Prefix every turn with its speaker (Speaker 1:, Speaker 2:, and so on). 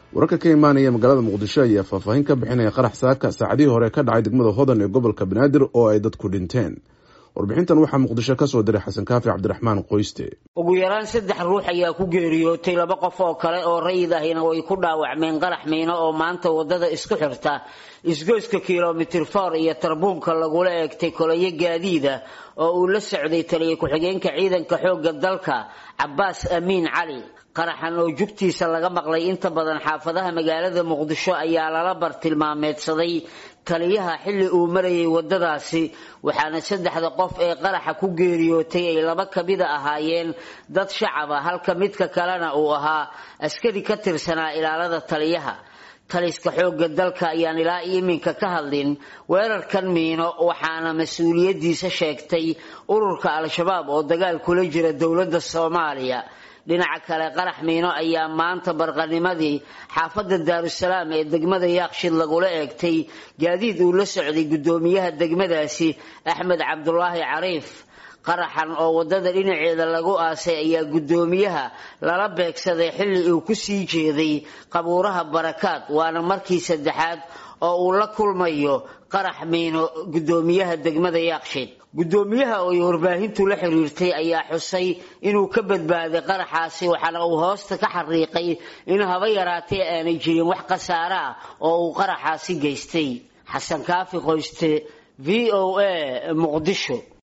Speaker 1: wararka ka imaanaya magaalada muqdisho ayaa faahfaahin ka bixinaya qarax saaka saacadihii hore ka dhacay degmada hodan ee gobolka banaadir oo ay dadku dhinteen warbixintan waxaa muqdisho ka soo diray xasan kaafi cabdiraxmaan qoyste
Speaker 2: ugu yaraan saddex ruux ayaa ku geeriyootay laba qof oo kale oo rayid ahina way ku dhaawacmeen qarax miino oo maanta wadada isku xirta isgoyska kilomitir for iyo tarbuunka lagula eegtay kolayo gaadiida oo uu la socday taliya ku-xigeenka ciidanka xoogga dalka cabaas amiin cali qaraxan oo jugtiisa laga maqlay inta badan xaafadaha magaalada muqdisho ayaa lala bartilmaameedsaday taliyaha xilli uu marayay wadadaasi waxaana saddexda qof ee qaraxa ku geeriyootay ay laba kamida ahaayeen dad shacab a halka midka kalena uu ahaa askari ka tirsanaa ilaalada taliyaha taliska xoogga dalka ayaan ilaa iminka ka hadlin weerarkan miino waxaana mas-uuliyadiisa sheegtay ururka al-shabaab oo dagaal kula jira dowladda soomaaliya dhinaca kale qarax miino ayaa maanta barqanimadii xaafadda daarusalaam ee degmada yaaqshid lagula eegtay gaadiid uu la socday guddoomiyaha degmadaasi axmed cabdulaahi cariif qaraxan oo wadada dhinaceeda lagu aasay ayaa guddoomiyaha lala beegsaday xilli uu ku sii jeeday qabuuraha barakaad waana markii saddexaad oo uu la kulmayo qarax miino guddoomiyaha degmada yaaqshid guddoomiyaha oo ay warbaahintu la xiriirtay ayaa xusay inuu ka badbaaday qaraxaasi waxaana uu hoosta ka xariiqay in haba yaraatee aanay jirin wax khasaare ah oo uu qaraxaasi geystay xasan kaafi qoyste v o a muqdisho